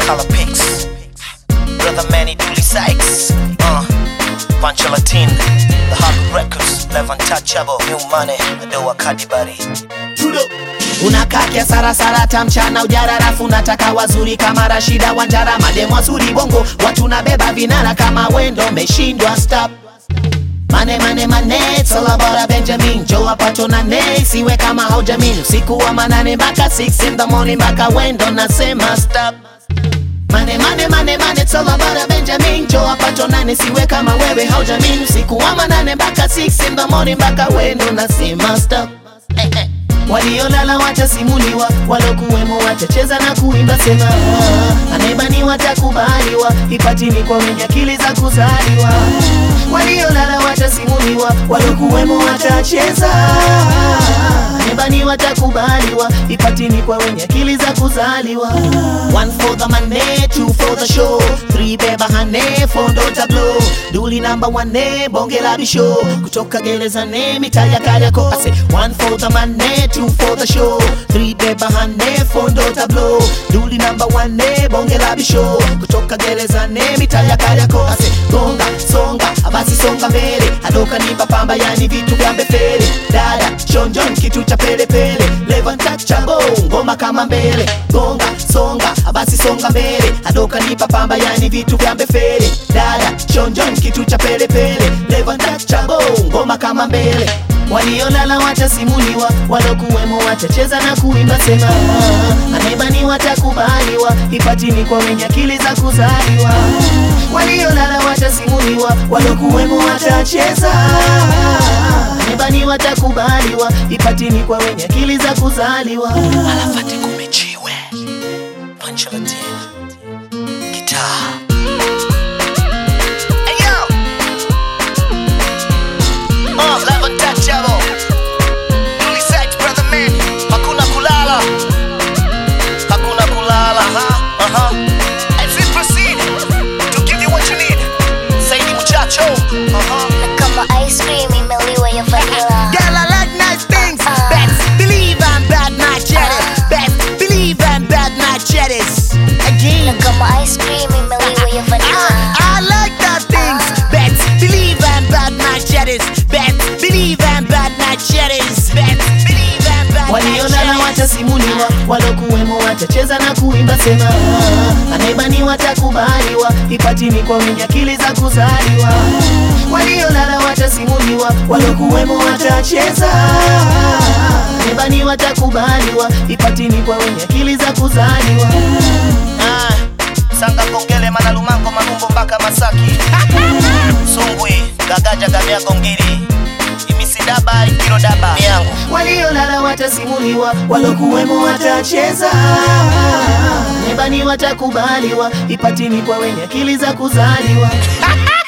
Color Pics, Brother Manny Dooley Sykes, uh, Pancho Latin, The Hard Records, Lev Untouchable, New Money, Adoa Kadibari. unakaa kiasarasara tamchana ujara rafu nataka wazuri kama rashida wanjara mademu wazuri bongo watu nabeba vinara kama wendo meshindwa stop Mane mane mane, it's all about a Benjamin Joe apacho na ne, siwe kama haujamin Usiku wa manane mpaka 6 in the morning mpaka wendo nasema stop Mane mane mane mane, it's all about a Benjamin Joe apacho nane, siwe kama wewe haujamin Usiku wa manane mpaka 6 in the morning mpaka wendo nasema stop eh, eh. Waliolala watasimuliwa, walokuwemo watacheza na kuimba sema ah, anayebaniwa watakubaliwa, ipatini kwa wenye akili za kuzaliwa. Waliolala watasimuliwa, walokuwemo watacheza anayebaniwa watakubaliwa, ipatini kwa wenye akili za kuzaliwa. One for the money, two for the show, three beba hane, four ndo tablo, duli number one, bonge la bisho, kutoka gerezani mitaa ya Kariakoo. I say one for the money, two for the show, three beba hane, four ndo tablo, duli number one, bonge la bisho, kutoka gerezani mitaa ya Kariakoo. I say gonga, songa, basi songa mbele, adoka nipa pamba, yani vitu vya mbefele, dada shonjon, kitu cha pele pele, levanta chabo, ngoma kama mbele, gonga, songa, basi songa mbele, adoka nipa pamba, yani vitu vya mbefele, dada shonjon, kitu cha pele pele, levanta chabo, ngoma kama mbele waliolala watasimuliwa, walokuwemo watacheza na kuimba sema ah, anayebani watakubaliwa, ipatini kwa wenye akili za kuzaliwa. Waliolala watasimuliwa, walokuwemo watacheza anayebani watakubaliwa, ipatini kwa wenye akili za kuzaliwa. Alafati kumechiwe, Pancho Latin, Guitar. Hey yo! Uh, Lev Untouchable, Dooley Sykes, Brother Manny, Hakuna Kulala, Hakuna Kulala, huh? Uh-huh. As we proceed to give you what you need, Saidi Muchacho, uh-huh. Na kama ice cream imeliwa ya vanilla Girl, I like nice things. Best believe I'm bad, my cheddar. Best believe I'm bad, my cheddars. Na Again. kama ice cream imeliwa ya vanilla I, I like that things. Best believe I'm bad, my cheddars. Best believe I'm bad, my cheddars. Best believe I'm bad, Waliolala watasimuliwa, walokuwemo watacheza na kuimba sema ah, anayebani watakubaliwa, ipatini kwa wenye akili za kuzaliwa. Waliolala watasimuliwa, walokuwemo watacheza anayebani watakubaliwa, ipatini kwa wenye akili za kuzaliwa. Ah, Sanga Kongele Manalumango Manumbo mpaka Masaki Sungwi Gagaja Gamea Gongiri Imisidaba Ikirodaba Miangu waliolala watasimuliwa, walokuwemo watacheza, nebani watakubaliwa, ipatini kwa wenye akili za kuzaliwa.